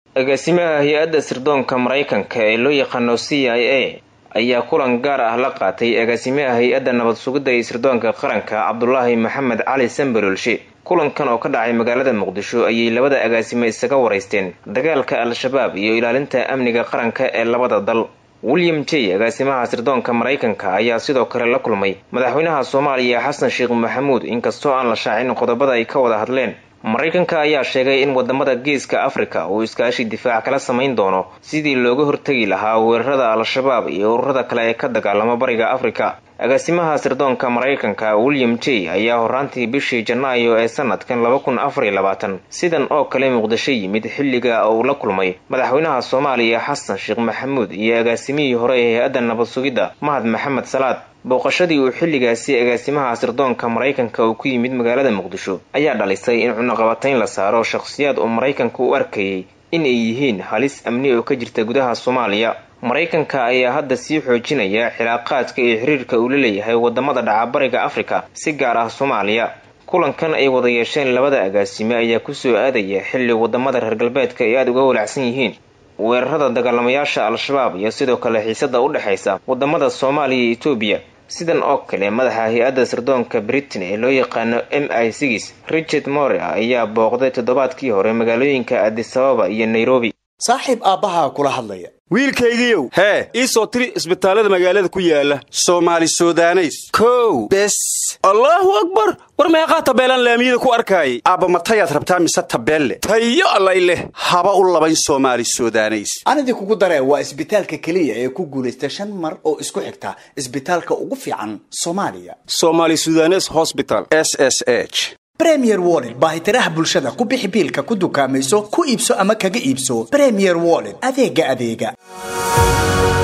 agaasimaha hay-adda sirdoonka maraykanka ee loo yaqaano c i a ayaa kulan gaar ah la qaatay agaasimaha hay-adda nabad sugidda iyo sirdoonka qaranka cabdulaahi maxamed cali sambalolshe kulankan oo ka dhacay magaalada muqdisho ayay labada agaasime isaga waraysteen dagaalka al-shabaab iyo ilaalinta amniga qaranka ee labada dal william j agaasimaha sirdoonka maraykanka ayaa sidoo kale la kulmay madaxweynaha soomaaliya xasan sheekh maxamuud inkastoo aan la shaacin qodobada ay ka wada hadleen maraykanka ayaa sheegay in wadamada geeska afrika uu iskaashi difaac kala samayn doono sidii looga hortegi lahaa weerarada al-shabaab iyo ururada kale ee ka dagaalama bariga afrika agaasimaha sirdoonka maraykanka william j ayaa horaantii bishii janaayo ee sanadkan laba kun afar iyo labaatan sidan oo kale muqdisho yimid xilliga uu la kulmay madaxweynaha soomaaliya xasan sheekh maxamuud iyo agaasimihii hore ee hay-adda nabad sugidda mahad maxamed salaad booqashadii uu xilligaasi agaasimaha sirdoonka maraykanka uu ku yimid magaalada muqdisho ayaa dhalisay in cunaqabatayn la saaro shakhsiyaad uu maraykanka u arkayay in ay yihiin halis amni oo ka jirta gudaha soomaaliya maraykanka ayaa hadda sii xoojinaya xilaaqaadka iyo xiriirka uu la leeyahay wadamada dhaca bariga afrika si gaar ah soomaaliya kulankan ay wada yeesheen labada agaasime ayaa kusoo aadaya xilli wadamada reer galbeedka ay aada uga walacsan yihiin weerarada dagaalamayaasha al-shabaab iyo sidoo kale xiisada u dhexaysa wadamada soomaaliya iyo etoobiya sidan oo kale madaxa hay-adda sirdoonka britain ee loo yaqaano m i six richard more ayaa booqday toddobaadkii hore magaalooyinka adisababa iyo nairobi saaxiib aabbahaa kula hadlaya wiilkaygiiow hee ii soo tiri isbitaallada magaalada ku yaala soomaali sudaneys kow bes allaahu akbar war meeqaa tabeelaan laamiyada ku arkaayay aabba matayaad rabtaa mise tabeelle tayo allay leh haba u labayn soomaali sudaneys anidii kugu daree waa isbitaalka keliya ee ku guulaysta shan mar oo isku xigta isbitaalka ugu fiican soomaaliya somaali sudanes hosbital s s h bremier wollet baahitiraha bulshada ku bixi biilka ku dukaamayso ku iibso ama kaga iibso bremier wollet adeega adeega